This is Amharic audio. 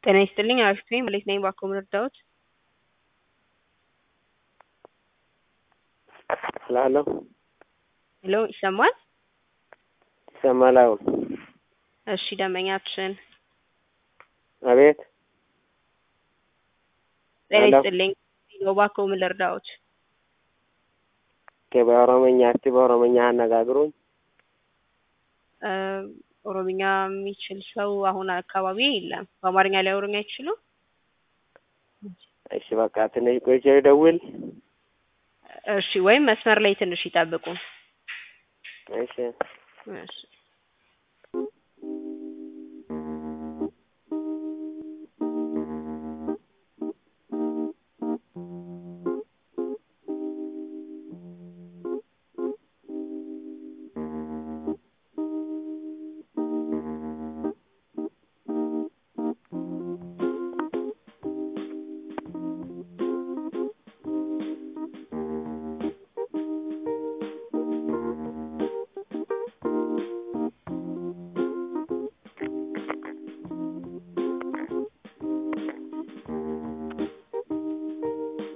ጤና ይስጥልኝ አሪፍ ነኝ መሌክ ነኝ ባክዎ ምን ልርዳዎት? እላለሁ ሄሎ ይሰማል? ይሰማል አሁን እሺ ደንበኛችን አቤት ጤና ሄሎ ይስጥልኝ ባክዎ ምን ልርዳዎት? ኦኬ በኦሮምኛ እስቲ በኦሮምኛ አነጋግሩኝ እ ኦሮምኛ የሚችል ሰው አሁን አካባቢ የለም። በአማርኛ ሊያወሩኝ አይችሉም? እሺ በቃ ትንሽ ቆይቼ ልደውል እሺ ወይም መስመር ላይ ትንሽ ይጠብቁ። እሺ እሺ